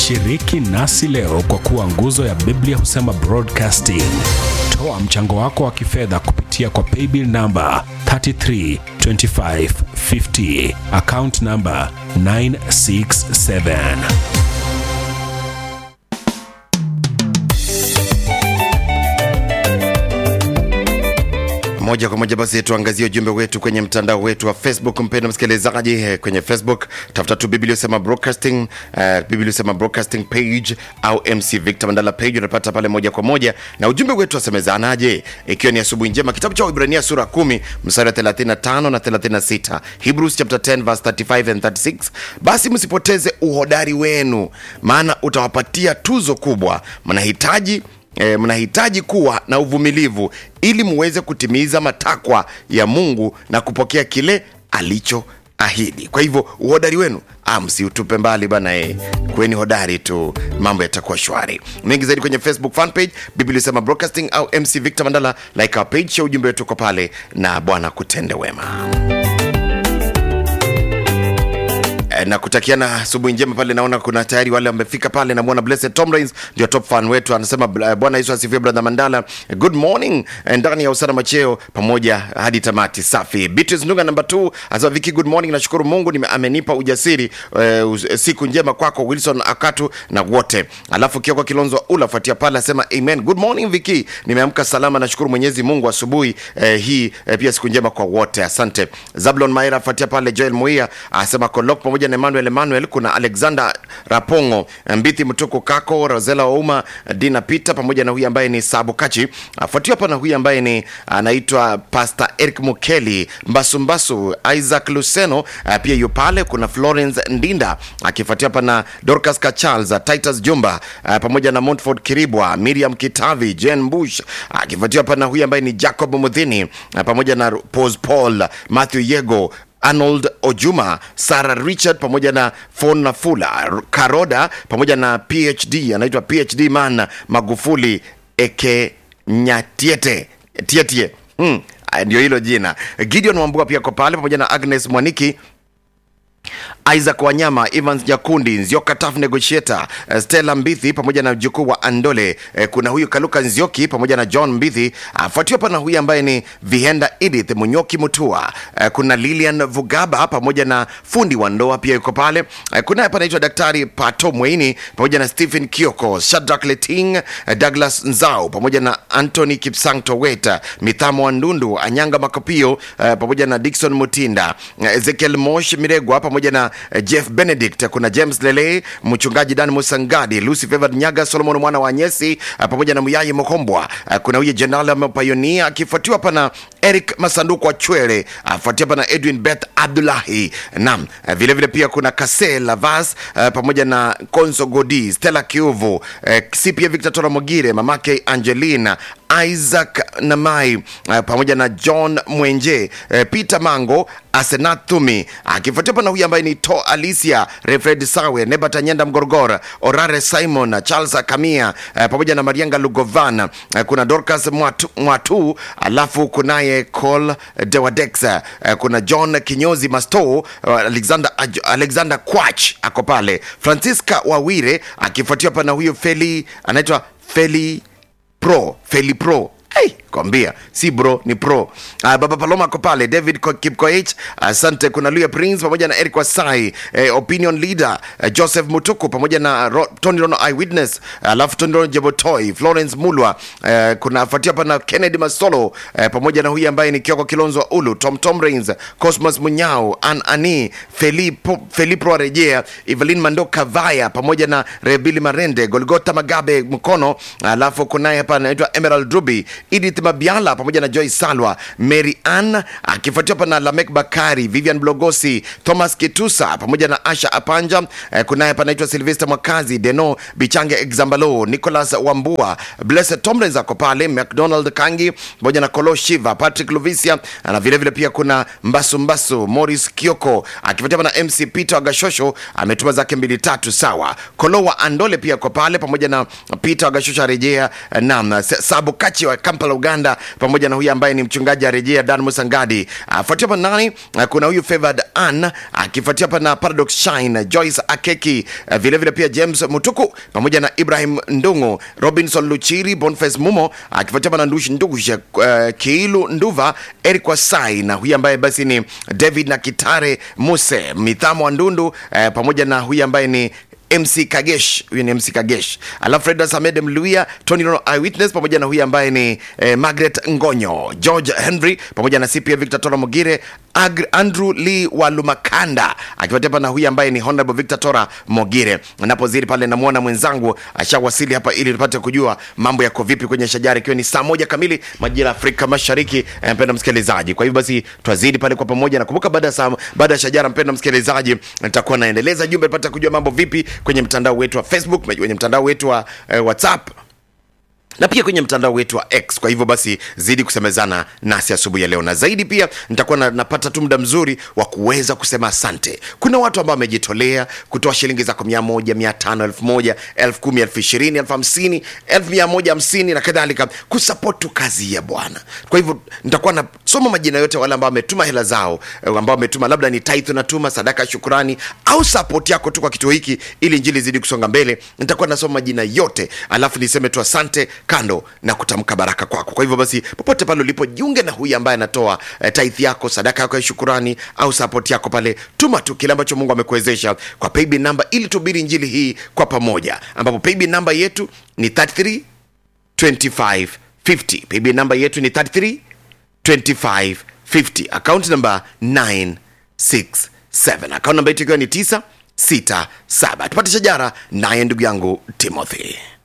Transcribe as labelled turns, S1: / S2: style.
S1: Shiriki nasi leo kwa kuwa nguzo ya Biblia husema broadcasting. Toa mchango wako wa kifedha kupitia kwa paybill namba 332550 account namba 967.
S2: moja kwa moja basi tuangazie ujumbe wetu kwenye mtandao wetu wa facebook mpendo msikilizaji eh, kwenye facebook tafuta tu biblia usema broadcasting uh, biblia usema broadcasting page au mc victor mandala page unapata pale moja kwa moja na ujumbe wetu wasemezanaje ikiwa ni asubuhi njema kitabu cha waibrania sura 10 mstari wa 35 na 36 hebrews chapter 10 verse 35 and 36 basi msipoteze uhodari wenu maana utawapatia tuzo kubwa mnahitaji E, mnahitaji kuwa na uvumilivu ili muweze kutimiza matakwa ya mungu na kupokea kile alichoahidi kwa hivyo uhodari wenu ah, msiutupe mbali bana e. kweni hodari tu mambo yatakuwa shwari mengi zaidi kwenye facebook fanpage biblia sema broadcasting au mc victor mandala like our page ya ujumbe wetu uko pale na bwana kutende wema Eh, na kutakiana asubuhi njema pale naona kuna tayari wale wamefika pale namwona blessed tom rains ndio top fan wetu anasema eh, bwana yesu asifiwe brother mandala good morning eh, ndani ya usana macheo pamoja hadi tamati safi beatrice nunga namba 2 anasema viki good morning nashukuru mungu nime, amenipa ujasiri eh, us- siku njema kwako wilson akatu na wote alafu kioko kilonzo ula fuatia pale asema amen good morning viki nimeamka salama nashukuru mwenyezi mungu asubuhi eh, hii eh, pia siku njema kwa wote asante zablon maera afuatia pale joel muia asema kolok pamoja na emmanuel emmanuel kuna alexander rapongo mbithi mtuku kako rosela wauma dina peter pamoja na huyu ambaye ni sabukachi afuatiwa hapa na huyu ambaye ni anaitwa pastor eric mukeli mbasumbasu isaac luceno ah, pia yu pale kuna florence ndinda akifuatia hapa na dorcas kacharles titus jumba ah, pamoja na montford kiribwa miriam kitavi jen bush akifuatiwa hapa na huyu ambaye ni jacob mudhini ah, pamoja na pos paul matthew yego arnold ojuma sarah richard pamoja na fon nafula karoda pamoja na phd anaitwa phd man magufuli eke nyatiete tietie hmm. ah, ndio hilo jina gideon wambua pia ko pale pamoja na agnes mwaniki isaac wanyama evans jakundi nzioka taf negotiator eh, stella mbithi pamoja na mjukuu wa andole eh, kuna huyu kaluka nzioki pamoja na john mbithi afuatiwa pa na huyu ambaye ni vihenda edith munyoki mutua eh, kuna lilian vugaba pamoja na fundi wa ndoa pia yuko pale eh, kuna hapa anaitwa daktari pato mweini pamoja na stephen kioko shadrak leting eh, douglas nzau pamoja na anthony kipsang toweta mithamo wa ndundu anyanga makopio eh, pamoja na dikson mutinda eh, ezekiel mosh miregwa pamoja na eh, jeff benedict kuna james lele mchungaji dan musangadi lucy favored nyaga solomon mwana wa nyesi eh, pamoja na muyai mokombwa eh, kuna huyu jenerali amepayonia akifuatiwa pana eric masanduku wa chwele afuatia pana edwin beth abdulahi nam eh, vile vile pia kuna kase lavas eh, pamoja na konso godi stella kiuvu eh, si pia victor tora mogire mamake angelina isaac namai eh, pamoja na john mwenje eh, peter mango asenathumi akifuatia pana huyu ambaye ni to alicia refred sawe nebatanyenda mgorgora orare simon charles kamia eh, pamoja na marianga lugovan eh, kuna dorcas mwatu, mwatu alafu kunaye col dewadex eh, kuna john kinyozi masto eh, alexander, Aj- alexander quach ako pale francisca wawire akifuatiwa pana huyu feli anaitwa feli pro feli pro hey, kwambia si bro ni pro uh, baba paloma ako pale david Ko- kipkoech asante kuna luya prince pamoja na eric wasai eh, opinion leader eh, joseph mutuku pamoja na Ro, tony rono eyewitness alafu uh, tony rono jebotoi florence mulwa eh, kuna fuatia pana kennedy masolo eh, pamoja na huyu ambaye ni kioko kilonzo wa ulu tom tom rains cosmos munyao an ani felipo felipro arejea evelyn mando kavaya pamoja na rebili marende golgota magabe mkono alafu kunaye hapa anaitwa emerald ruby edith mabiala pamoja na joy salwa mary ann akifuatiwa hapa na lamek bakari vivian blogosi thomas kitusa pamoja na asha apanja eh, kunaye hapa anaitwa silvester mwakazi deno bichange exambalo nicholas wambua blessed tomlins ako pale mcdonald kangi pamoja na kolo shiva patrick luvisia na vile vile pia kuna mbasu mbasu morris kioko akifuatiwa na mc peter agashosho ametuma zake mbili tatu sawa kolo wa andole pia ako pale pamoja na peter agashosho arejea nam sabu kachi wa Kamp kampala uganda pamoja na huyu ambaye ni mchungaji arejea dan musangadi afuatia hapa nani Ah, kuna huyu favored an akifuatia hapa na paradox shine joyce akeki Ah, vile vile pia james mutuku pamoja na ibrahim ndungu robinson luchiri boniface mumo akifuatia hapa na ndushi ndugushe uh, kiilu nduva eric wasai na huyu ambaye basi ni david na kitare muse mithamo wa ndundu eh, pamoja na huyu ambaye ni mc kagesh huyu ni mc kagesh alafu freda samed mluia tony Rono eyewitness pamoja na huyu ambaye ni eh, margaret ngonyo george henry pamoja na cpa victor tora mogire Ag- andrew lee walumakanda akifuatia hapa na huyu ambaye ni honorable victor tora mogire napoziri pale namwona mwenzangu ashawasili hapa ili tupate kujua mambo yako vipi kwenye shajara ikiwa ni saa moja kamili majira ya afrika mashariki eh, mpenda msikilizaji kwa hivyo basi twazidi pale kwa pamoja nakumbuka baada ya saa baada ya shajara mpenda msikilizaji nitakuwa naendeleza jumbe tupate kujua mambo vipi kwenye mtandao wetu wa facebook kwenye mtandao wetu wa eh, whatsapp na pia kwenye mtandao wetu wa x kwa hivyo basi zidi kusemezana nasi asubuhi ya leo na zaidi pia nitakuwa na, napata tu muda mzuri wa kuweza kusema asante kuna watu ambao wamejitolea kutoa shilingi zako mia moja mia tano elfu moja elfu kumi elfu ishirini elfu hamsini elfu mia moja hamsini na kadhalika kusapotu kazi ya bwana kwa hivyo nitakuwa nasoma majina yote wale ambao wametuma hela zao eh, ambao wametuma labda ni tithe unatuma sadaka ya shukurani au sapoti yako tu kwa kituo hiki ili njili zidi kusonga mbele nitakuwa nasoma majina yote alafu niseme tu asante kando na kutamka baraka kwako kwa hivyo basi popote pale ulipo jiunge na huyu ambaye anatoa eh, tithe yako sadaka yako ya shukurani au sapoti yako pale tuma tu kile ambacho mungu amekuwezesha kwa paybill namba ili tubiri njili hii kwa pamoja ambapo paybill namba yetu ni 33 25 50 paybill namba yetu ni 33 25 50 account number 967 account namba yetu ikiwa ni 967 tupate shajara naye ndugu yangu timothy